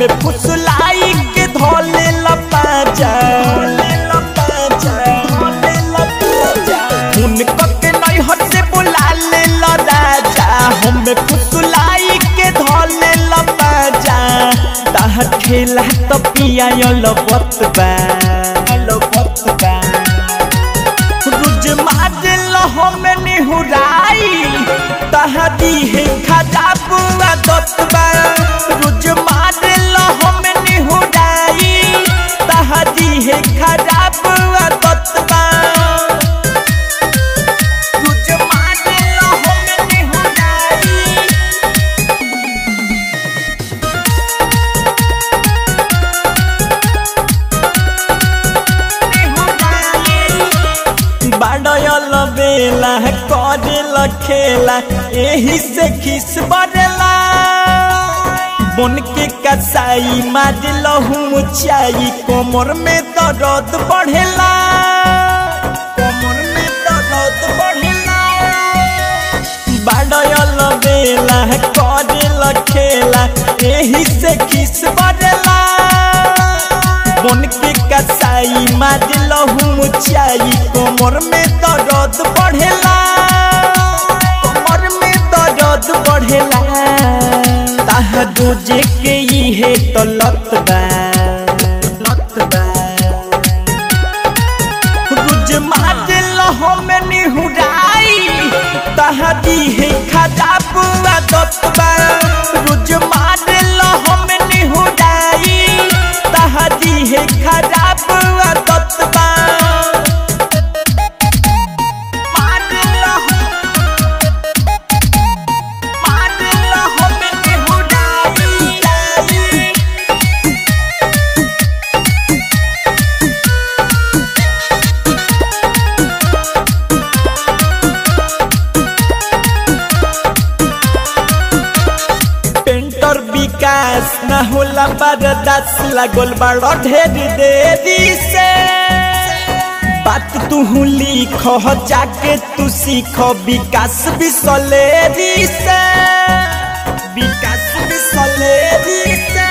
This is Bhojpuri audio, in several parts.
हमें फुसलाई के धोले लपाजा उनको के नैहर से बुला ले ला राजा हमें फुसलाई के धोले लपाजा ताहर खेला तो पिया लबत बा लबत बा रुज मारल हमें निहुराई तहदी है खजा बुआ दतबा रुज मारल हमें निहुराई तहदी है खजा बुआ दतबा रुज मारल हमें निहुराई बाडयल बेला करेल खेला एही से खिस बरेला बन के कसाई मारल ऊंचाई कोमर में दर्द बढ़ेला कोमर में दर्द बढ़ेला बाडयल बेला करेल खेला एही से खिस बरेला बन के कसाई मारल ऊंचाई कोमर में दर्द बढ़ेला कोमर में दर्द बढ़ेला ताहा दूजे के इहे तो लत बा लत बा रुज मारल हमें निहुराई ताहा दी है खजा बुआ दतबा रुज मारल हमें निहुराई ताहा दी है खजा बुआ दतबा मारल मारल हमें निहुराई पेंटर विकास न होला बरदास लागल बड़ ढेर देरी से बात तू लिख जाके तू सीख विकास बिसलेरी से विकास बिसलेरी से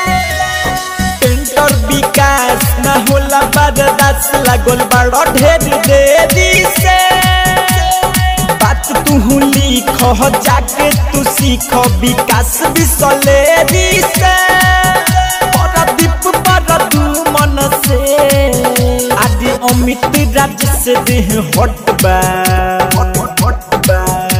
पेंटर विकास न होला बरदास लागल बड़ ढेर देरी से बात तू लिख जाके तू सीख विकास बिसलेरी से परदीप पर तू मन से आदि अमित राज से देह हट बा हट बा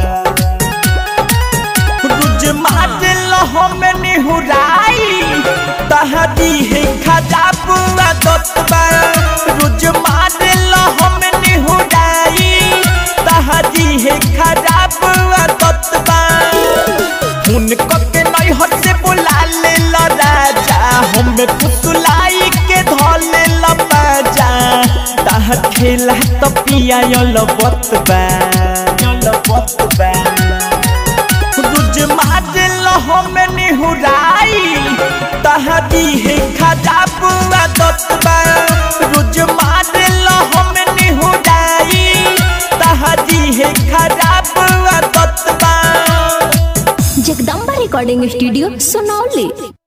रुज मारल हमें निहुराई तहदी है खजा बुआ दतबा रुज मारल हमें निहुराई तहदी है खजा बुआ दतबा उनको के नैहर से बुला ले ला राजा हमें फुसलाई के धोले लपाजा ताहर खेला तो पिया लबत बा लबत बा रुज मारल हमें निहुराई तहदी है खजा बुआ दतबा रुज मारल हमें निहुराई तहदी है खजा बुआ दतबा जगदम्बा रिकॉर्डिंग स्टूडियो सुनौली